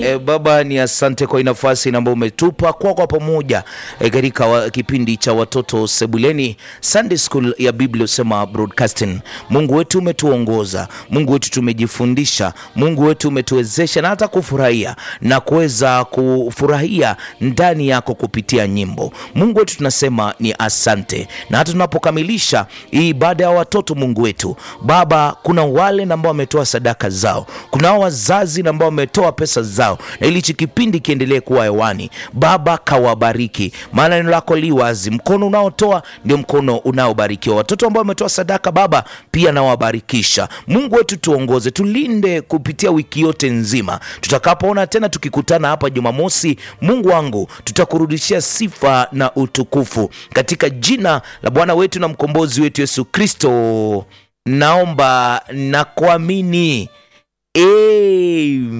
E, Baba ni asante kwa hii nafasi ambayo umetupa kwa kwa pamoja e, katika wa, kipindi cha watoto sebuleni Sunday School ya Biblia usema broadcasting. Mungu wetu umetuongoza, Mungu wetu tumejifundisha, Mungu wetu umetuwezesha na hata kufurahia na kuweza kufurahia ndani yako kupitia nyimbo. Mungu wetu tunasema ni asante, na hata tunapokamilisha hii ibada ya watoto, Mungu wetu Baba, kuna wale ambao wametoa sadaka zao, kuna wazazi ambao wametoa pesa zao, na ili hichi kipindi kiendelee kuwa hewani. Baba, kawabariki, maana neno lako li wazi, mkono unaotoa ndio mkono unaobarikiwa. Watoto ambao wametoa sadaka, Baba, pia nawabarikisha. Mungu wetu, tuongoze, tulinde kupitia wiki yote nzima. Tutakapoona tena tukikutana hapa Jumamosi, Mungu wangu, tutakurudishia sifa na utukufu katika jina la Bwana wetu na mkombozi wetu Yesu Kristo, naomba na kuamini. Amen.